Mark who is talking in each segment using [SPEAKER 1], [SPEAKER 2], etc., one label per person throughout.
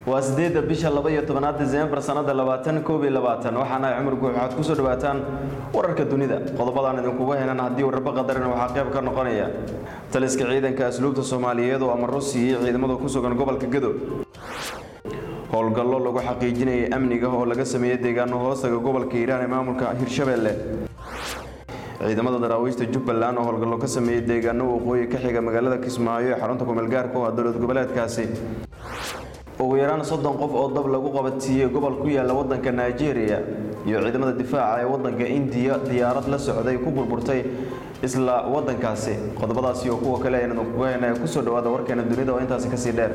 [SPEAKER 1] waa sideedda bisha laba iyo tobanaad diseembar sanada labaatan koob iyo labaatan waxaana cumar guux waxaad kusoo dhawaataan wararka dunida qodobadaan idinkuga helan haddii wararba qadarina waxaa qayb ka noqonaya taliska ciidanka asluubta soomaaliyeed oo amaro siiyey ciidamada ku sugan gobolka gadow howlgallo lagu xaqiijinayay amniga oo laga sameeyey deegaano hoostaga gobolka hiiraan ee maamulka hirshabeelle ciidamada daraawiishta jubbaland oo howlgallo ka sameeyey deegaano waqooyi ka xiga magaalada kismaayo ee xarunta kumeelgaarka oo ah dowlad goboleedkaasi ugu yaraan soddon qof oo dab lagu qabadsiiyey gobol ku yaala wadanka nigeria iyo ciidamada difaaca ee wadanka indiya diyaarad la socday ku burburtay isla wadankaasi qodobadaasi oo kuwa kale aynu kuga hena kusoo dhawaada warkeena dunida oo intaasi kasii dheer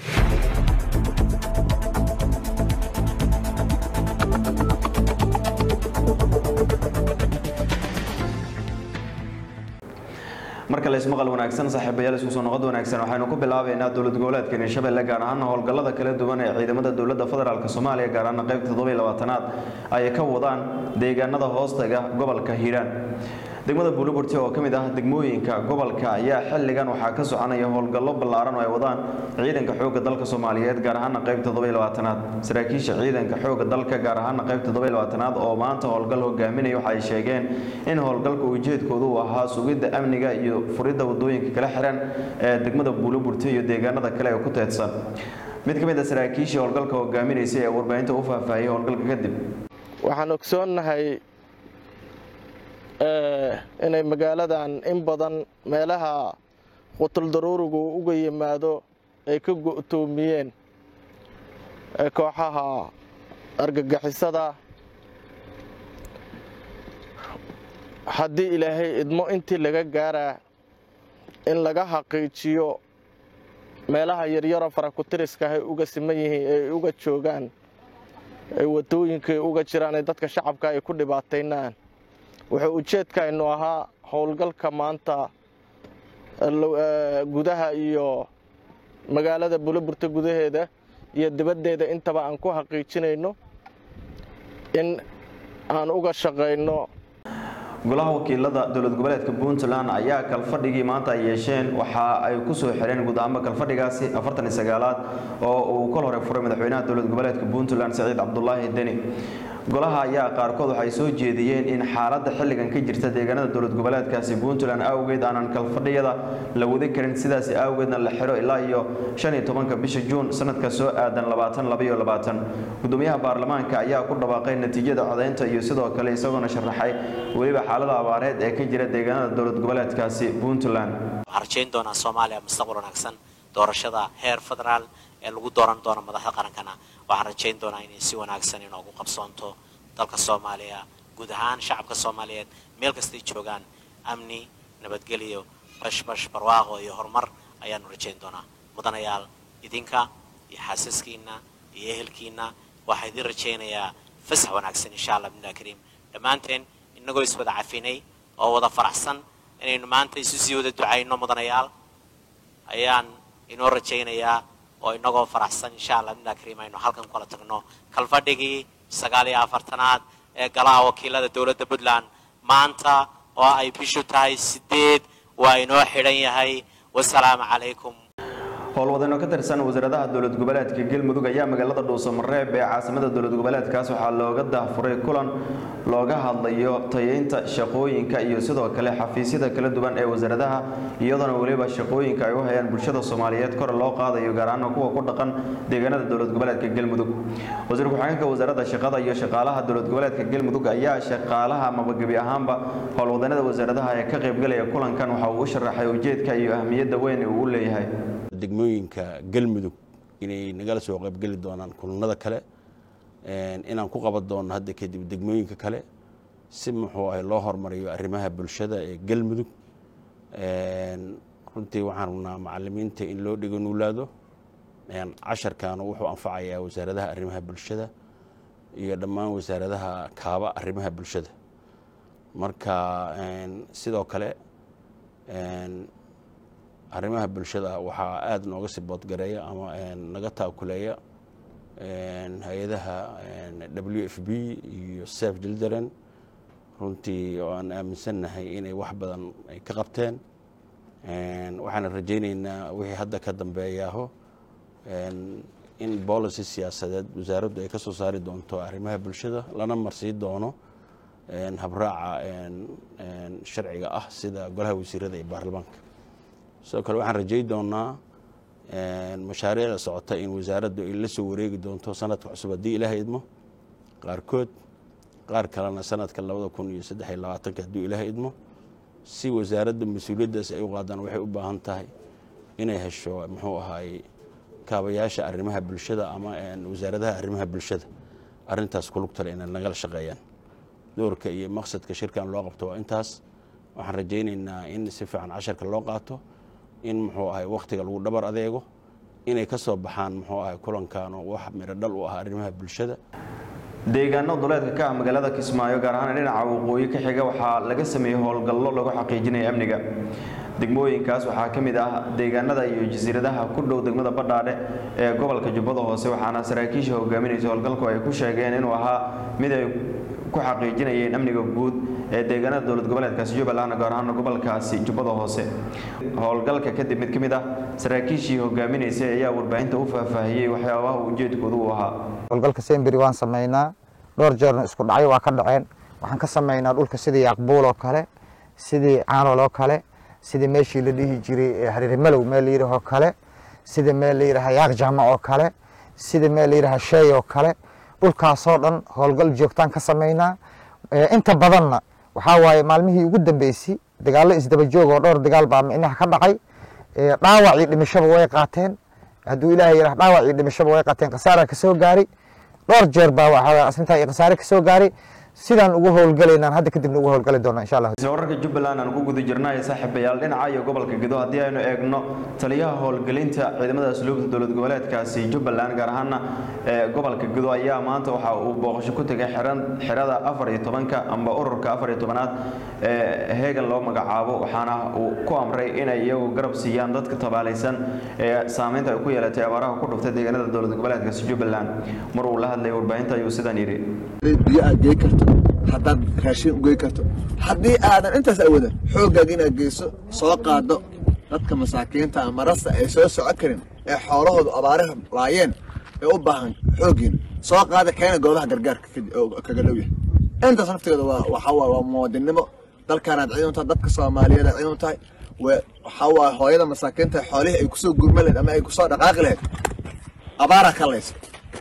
[SPEAKER 1] marka laysmaqal wanaagsan saaxiibayaal isku soo noqod wanaagsan waxaynu ku bilaabaynaa dowlad goboleedka hirshabelle gaar ahaana howlgallada kala duwan ee ciidamada dowladda federaalk soomaaliya gaar ahaana qaybta toddobiyo labaatanaad ay ka wadaan deegaanada hoostaga gobolka hiiraan degmada buuliburti oo ka mid ah degmooyinka gobolka ayaa xilligan waxaa ka soconaya howlgallo ballaaran oo ay wadaan ciidanka xoogga dalka soomaaliyeed gaar ahaana qaybta toddobiyo labaatanaad saraakiisha ciidanka xoogga dalka gaar ahaana qaybta toddobiyo labaatanaad oo maanta howlgal hogaaminaya waxa ay sheegeen in howlgalka ujeedkoodu uu ahaa sugidda amniga iyo furidda wadooyinka kala xiran ee degmada buuliburti iyo deegaanada kale ee ku teedsan mid ka mid a saraakiishii howlgalka hogaaminaysay ee warbaahinta u faahfaahiyey howlgalka kadib
[SPEAKER 2] waxaan ogsoonnahay inay magaaladan in badan meelaha qutul daruurigu uga yimaado ay ka go'toomiyeen kooxaha argagixisada haddii ilaahay idmo intii laga gaaraa in laga xaqiijiyo meelaha yaryaro farakutiriska ay uga siman yihiin ay uga joogaan ay wadooyinkaay uga jiraan ee dadka shacabka ay ku dhibaataynaan wuxuu ujeedkaynu ahaa howlgalka maanta gudaha iyo magaalada buliburta gudaheeda iyo dibaddeeda intaba aan ku xaqiijinayno in aan uga shaqayno
[SPEAKER 1] golaha wakiilada dowlad goboleedka puntland ayaa kalfadhigii maanta ay yeesheen waxa ay ku soo xireen guud ahaanba kalfadhigaasi afartan iyo sagaalaad oo uu kol hore furay madaxweynaha dowlad goboleedka puntland saciid cabdulaahi deni golaha ayaa qaarkood waxay soo jeediyeen in xaaladda xilligan ka jirta deegaanada dowlad goboleedkaasi puntland awgeed aanan kalfadhiyada la wadi karin sidaas awgeedna la xiro ilaa iyo shan iyo tobanka bisha juun sanadka soo aadan labaatan labaiyo labaatan gudoomiyaha baarlamaanka ayaa ku dhawaaqay natiijada codaynta iyo sidoo kale isagoona sharaxay weliba xaalada abaareed ee ka jira deegaanada dowlad goboleedkaasi puntland
[SPEAKER 3] waxaan rajayn doonaa soomaaliya mustaqbal wanaagsan doorashada heer federaal ee lagu dooran doono madaxda qarankana waxaan rajayn doonaa inay si wanaagsan inoogu qabsoonto dalka soomaaliya guud ahaan shacabka soomaaliyeed meel kastay joogaan amni nabadgelyo bashbash barwaaqo iyo horumar ayaanu rajayn doonaa mudanayaal idinka iyo xaasaskiinna iyo ehelkiinna waxaa idin rajaynayaa fasax wanaagsan insha allah bimillah kariim dhammaanteen innagoo iswada cafinay oo wada faraxsan inaynu maanta isu sii wada ducayno mudanayaal ayaan inoo rajaynayaa oo inagoo faraxsan insha allah bimillah kariim aynu halkan kula tagno kalfadhigii sagaal iyo afartanaad ee golaha wakiilada dowladda puntland maanta oo ay bishu tahay sideed waa inoo xidhan yahay wasalaamu calaykum
[SPEAKER 1] howlwadano ka tirsan wasaaradaha dowlad goboleedka galmudug ayaa magaalada dhuusamareeb ee caasimada dowlad goboleedkaas waxaa looga daahfuray kulan looga hadlayo tayeynta shaqooyinka iyo sidoo kale xafiisyada kala duwan ee wasaaradaha iyadoona weliba shaqooyinka ay u hayaan bulshada soomaaliyeed kor loo qaadayo gaar ahaan kuwa ku dhaqan deegaanada dowlad goboleedka galmudug wasiir ku-xigeenka wasaaradda shaqada iyo shaqaalaha dowlad goboleedka galmudug ayaa shaqaalaha amaba gebi ahaanba howlwadanada wasaaradaha ee ka qaybgalaya kulankan waxa uu u sharaxay ujeedka iyo ahmiyadda weyn ee uu u leeyahay
[SPEAKER 4] degmooyinka galmudug inay nagala soo qaybgeli doonaan kulanada kale inaan ku qaban doono hadda kadib degmooyinka kale si muxuu ahay loo hormariyo arrimaha bulshada ee galmudug runtii waxaan rabnaa macalimiinta in loo dhigo nuulaado casharkaana wuxuu anfacayaa wasaaradaha arrimaha bulshada iyo dhammaan wasaaradaha kaaba arrimaha bulshada marka sidoo kale arrimaha bulshada waxaa aada nooga sii boodgareeya ama naga taakuleeya hay-adaha w f b iyo saf children runtii oo aan aaminsannahay inay wax badan ay ka qabteen waxaana rajayneynaa wixii hadda ka dambeeyaaho in policy siyaasadeed wasaaraddu ay ka soo saari doonto arrimaha bulshada lana marsii doono habraaca sharciga ah sida golaha wasiirada iyo baarlamaanka sidoo kale waxaan rajay doonaa mashaariicda socota in wasaaraddu ay la soo wareegi doonto sanadka cusub haddii ilaaha idmo qaarkood qaar kalena sanadka labada kun iyo saddex iyo labaatanka hadduu ilaaha idmo si wasaaradda mas-uuliyaddaas ay u qaadaan waxay u baahan tahay inay hesho muxuu ahaay kaabayaasha arrimaha bulshada ama wasaaradaha arrimaha bulshada arintaas kulugtale inay nagala shaqeeyaan doorka iyo maqsadka shirkan loo qabto waa intaas waxaan rajaynaynaa in si fiican casharka loo qaato in muxuu ahay wakhtiga lagu dhabar adeego inay ka soo baxaan muxuu ahay kulankan oo wax miro dhal u ah arrimaha bulshada
[SPEAKER 1] deegaano duleedka ka ah magaalada kismaayo gaar ahaan dhinaca waqooyi ka xiga waxaa laga sameeyey howlgallo lagu xaqiijinaya amniga degmooyinkaas waxaa ka mid ah deegaanada iyo jasiiradaha ku dhow degmada badhaadhe ee gobolka jubbada hoose waxaana saraakiisha hogaaminaysa howlgalku ay ku sheegeen inuu ahaa mid ay ku xaqiijinayeen amniga guud ee deegaanada dowlad goboleedkaasi jubbaland gaar ahaan gobolkaasi jubbada hoose howlgalka kadib mid ka mid ah saraakiishii hogaaminaysay ayaa warbaahinta u faahfaahiyey waxyaabaha ujeedkoodu uu ahaa
[SPEAKER 5] howlgalka semberi waan samaynaa dhowr jeerna isku dhacyo waa ka dhaceen waxaan ka samaynaa dhulka sidii yaqbuul oo kale sidii caanol oo kale sidii meeshii la dhihi jiray hariirimalow meel layidhaahoo kale sida meel la yidhaha yaaq jaamac oo kale sida meel la yidhaha sheey oo kale dhulkaasoo dhan howlgal joogtaan ka samaynaa inta badanna waxaa waaye maalmihii ugu dambeysay dagaallo isdaba joog oo dhowr dagaal baa micnaha ka dhacay dhaawacii dhimashaba way qaateen hadduu ilaahay yidhah dhaawacii dhimashaba way qaateen khasaaraa ka soo gaari dhowr jeer baa waxaa asintaa iyo khasaare ka soo gaari sidaan ugu howlgalaynaan hadda kadibna ugu howlgali doona insha allah
[SPEAKER 1] isla wararka jubbaland aan ku guda jirnay saaxiibayaal dhinaca iyo gobolka gedo haddii aynu eegno taliyaha howlgelinta ciidamada asluubta dowlad goboleedkaasi jubbaland gaar ahaana ee gobolka gedo ayaa maanta waxa uu booqasho ku tegay xiran xirada afar iyo tobanka amba ururka afar iyo tobanaad ee heegan loo magacaabo waxaana uu ku amray inay iyagu garab siiyaan dadka tabaalaysan ee saameynta ay ku yeelatay abaaraha ku dhuftay deegaanada dowlad goboleedkaasi jubbaland mar uu la hadlayay warbaahinta ayuu sidaan yidhi
[SPEAKER 6] biyo aad gey karto haddaad raashin ugey karto haddii aadan intaas awadan xooggaaga inaad geyso soo qaado dadka masaakiinta ama rasta ay soo socon karin ee xoolahoodu abaaraha laayeen ee u baahan xooggiina soo qaada keena goobaha gargaarka kaga dhow yahay intaas naftigeeda waa waxaa waaye waa muwaadinnimo dalkaanaad ciidan u tahay dadka soomaaliyeed aad ciidan u tahay waxaa waaye hooyada masaakiinta xoolihii ay kusoo gurma lahayd ama ay kusoo dhaqaaqi lahayd abaaraa ka laysa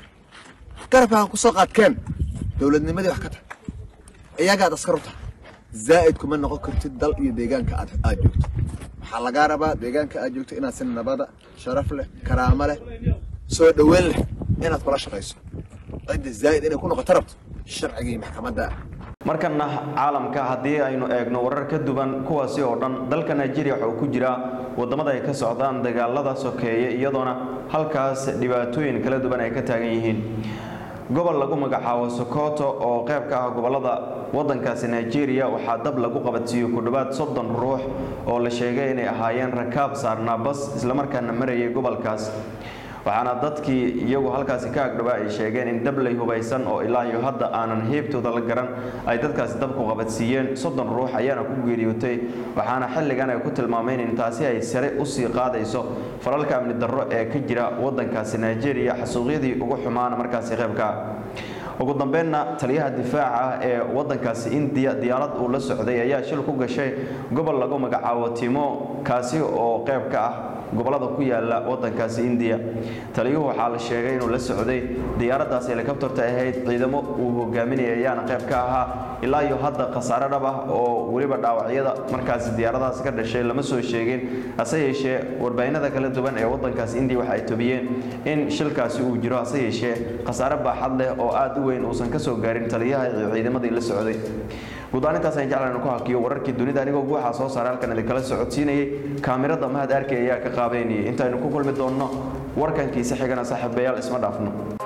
[SPEAKER 6] garabkaa kusoo qaadkeen dowladnimadii wax ka tahay iyagaad askar u tahay zaa'id kuma noqon kartid dal iyo deegaanka aad aad joogto waxaa lagaa rabaa deegaanka aad joogto inaad si nabada sharaf leh karaamo leh soo dhoweyn leh inaad kula shaqayso cidda zaa'id inay ku noqoto rabto sharcigii maxkamadda
[SPEAKER 1] markana caalamka haddii aynu eegno warar ka duwan kuwaasi oo dhan dalka nigeria waxa uu ku jiraa wadamada ay ka socdaan dagaalada sokeeye iyadoona halkaas dhibaatooyin kala duwan ay ka taagan yihiin gobol lagu magacaabo sokoto oo qayb ka ah gobolada wadankaasi nigeria waxaa dab lagu qabadsiiyey ku dhowaad soddon ruux oo la sheegay inay ahaayeen rakaab saarnaa bas islamarkaana marayay gobolkaas waxaana dadkii iyagu halkaasi ka agdhawaa ay sheegeen in dablay hubaysan oo ilaa iyo hadda aanan heebtooda la garan ay dadkaasi dabku qabadsiiyeen soddon ruux ayaana ku geeriyootay waxaana xilligan ay ku tilmaameen in taasi ay sare usii qaadayso falalka amni darro ee ka jira wadankaasi nigeria xasuuqyadii ugu xumaana markaasi qaybka ugu dambeynna taliyaha difaaca ee wadankaasi indiya diyaarad uu la socday ayaa shil ku gashay gobol lagu magacaabo timo kaasi oo qayb ka ah gobolada ku yaala wadankaasi indiya taliyuhu waxaa la sheegay inuu la socday diyaaradaas helikabtarta ahayd ciidamo uu hogaaminaya ayaana qayb ka ahaa ilaa iyo hadda khasaare dhab ah oo weliba dhaawacyada markaasi diyaaradahaas ka dhashay lama soo sheegin hase yeeshee warbaahinada kala duwan ee wadankaasi indiya waxa ay tobiyeen in shilkaasi uu jiro hase yeeshee khasaare baaxad leh oo aad u weyn uusan ka soo gaarin taliyaha iyo ciidamadii la socday guud ahaan intaas aan jeclaan ku hakiyo wararkii dunida anigoo guuxa soo saaray halkan idinkala socodsiinayay kaamirada mahad arkay ayaa ka qaabeynayay intaynu ku kulmi doonno warkankiisa xigana saaxiibayaal isma dhaafno